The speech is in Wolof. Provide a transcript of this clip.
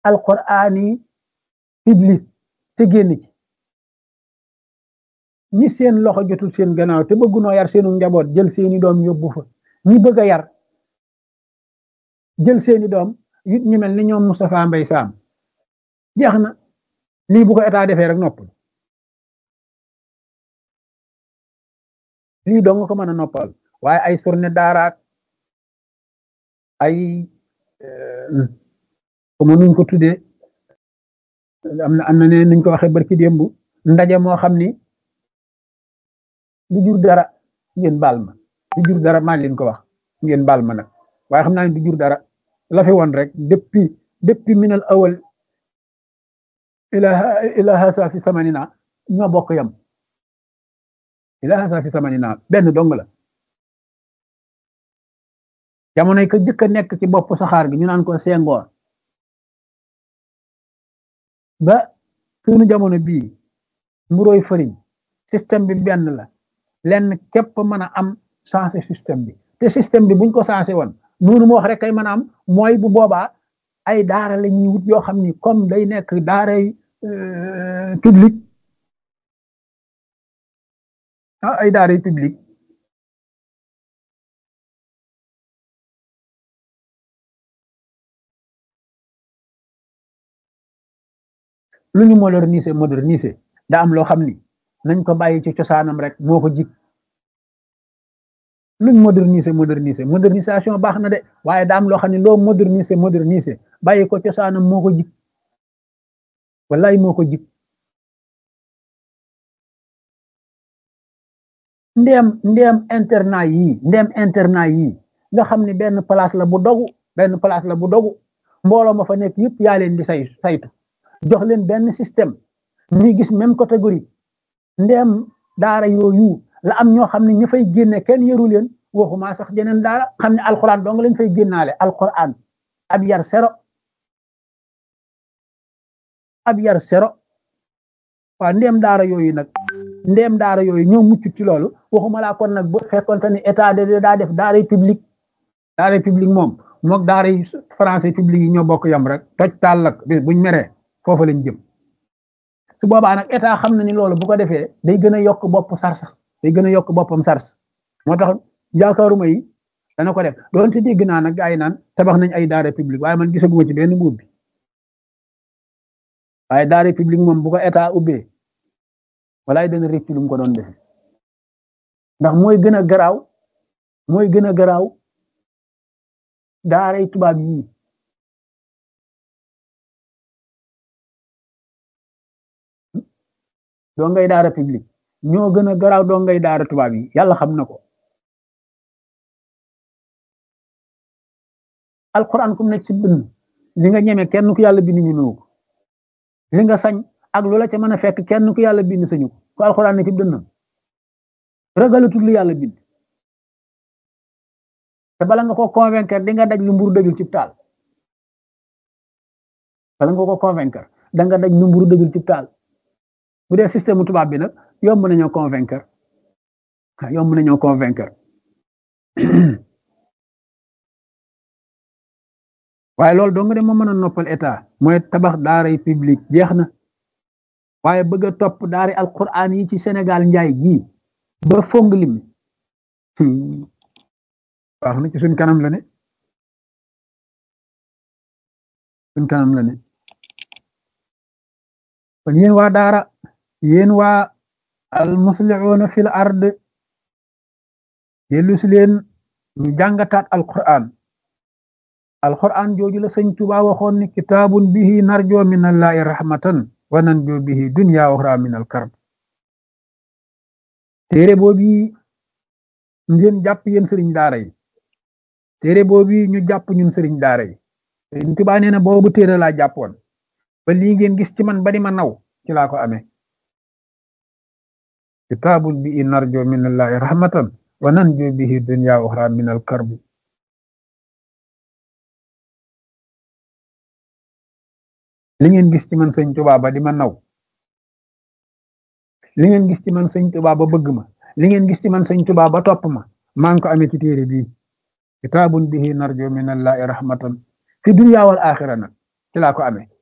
alqur'ani public te génn ci ñi seen loxo jotul seen gannaaw te bëggunoo yar seenu njaboot jël seeni doom yóbbu fa ñi bëgg a yar jël seeni doom yit ñu mel ni ñoom Moustapha Mbay Saam jeex na lii bu ko état defee rek noppal lii dong ko mën a noppal waaye ay surne daaraak ay comme nuñ ko tuddee am na am na ne nuñ ko waxee barki démb ndaje moo xam ni du jur dara ngeen baal ma du jur dara maa leen ko wax ngeen baal ma nag waaye xam naa ne du jur dara la fi woon rek depuis depuis minal awal ila ila hasa fi samanina ñoo bokk yam ila hasa fi samanina benn dong la jamonoy ko jëkk a nekk ci bopp saxaar gi ñu naan ko sengoor ba suñu jamono bii mburoy fëriñ système bi benn la lenn képp mën a am changé système bi te système bi buñ ko changé woon noonu mu wax rek kay mën a am mooy bu boobaa ay daara la ñuy wut yoo xam ni comme day nekk daaray public ah ay daaray public lu ñu moderniser moderniser daa am loo xam ni nañ ko bàyyi ci cosaanam rek moo ko jig luñ moderniser moderniser modernisation baax na de waaye daa am loo xam ne loo moderniser moderniser bàyyi ko cosaanam moo ko jig wallaay moo ko jig ndeem ndeem internat yii ndeem internat yii nga xam ne benn place la bu dogu benn place la bu dogu mbooloo ma fa nekk yëpp yaa leen di say saytu jox leen benn système ñuy gis même catégorie ndeem daara yooyu la am ñoo xam ne ñu fay génne kenn yëru leen waxuma sax jeneen daara xam ne alquran dong lañ fay génnaale alquran ab yar sero ab yar sero waaw ndeem daara yooyu nag ndeem daara yooyu ñoo mucc ci loolu waxuma laa kon nag bu fekkonte ni état de daa def daaray public daaray public moom mook daaray français public yi ñoo bokk yam rek toj taal lak buñ meree foofa lañ jëm su boobaa nag état xam na ni loolu bu ko defee day gën a yokk bopp sars day gën a yokk boppam sars moo tax yaakaaruma yi dana ko def doonte dégg naa nag gaa yi naan tabax nañ ay daara publique waaye man gisaguma ci benn buub bi waaye daara publique moom bu ko état ubbee walaay dana rëcc lu mu ko doon defe ndax mooy gën a garaaw mooy gën a garaaw daaray tubaab yii doo ngay daara publique ñoo gën a garaaw doo ngay daara tubaab yi yàlla xam na ko alquran kum nekk ci bind li nga ñeme kenn ku yàlla bind ñemewu ko li nga sañ ak loola ca mën a fekk kenn ku yàlla bind sañu ko ku alquran ne ci dënnam ragalatul lu yàlla bind te bala nga ko convaincre di nga daj lu mburu dëjul ci taal bala nga ko convaincre da nga daj lu mburu dëjul ci taal bu dee système tubaab bi nag yomb nañoo convaincre yomb nañoo convaincre waaye loolu dong de moo mën a noppal état mooy tabax daaray public jeex na waaye bëgg a topp daari alquran yi ci Sénégal njaay gii ba fong lim wax na ci suñ kanam la ne suñ kanam la ne kon yéen waa daara yéen waa al muslihuuna fil ard dellu si leen ñu jàngataat alquran alquran jooju la sëñ Tuba waxoon ni kitaabun bihi narjo min allahi rahmatan wa nanjo bihi dunya wa uxra min al karb téere boobu ngeen jàpp yéen sëriñ daara yi téere boobu ñu jàpp ñun sëriñ daara yi sëriñ Tuba nee na boobu téere laa jàppoon ba lii ngeen gis ci man ba di ma naw ci laa ko amee kitaabun bihi narjo min allahi rahmatan wa nanjo bihi dunya wa uxra min al karb li ngeen gis ci man sëñ Tuba ba di ma naw li ngeen gis ci man sëñ Tuba ba bëgg ma li ngeen gis ci man sëñ Tuba ba topp ma maa ngi ko amee ci téere bii kitaabun bihi narjo min allahi rahmatan fi dunya wal axira nag ci laa ko amee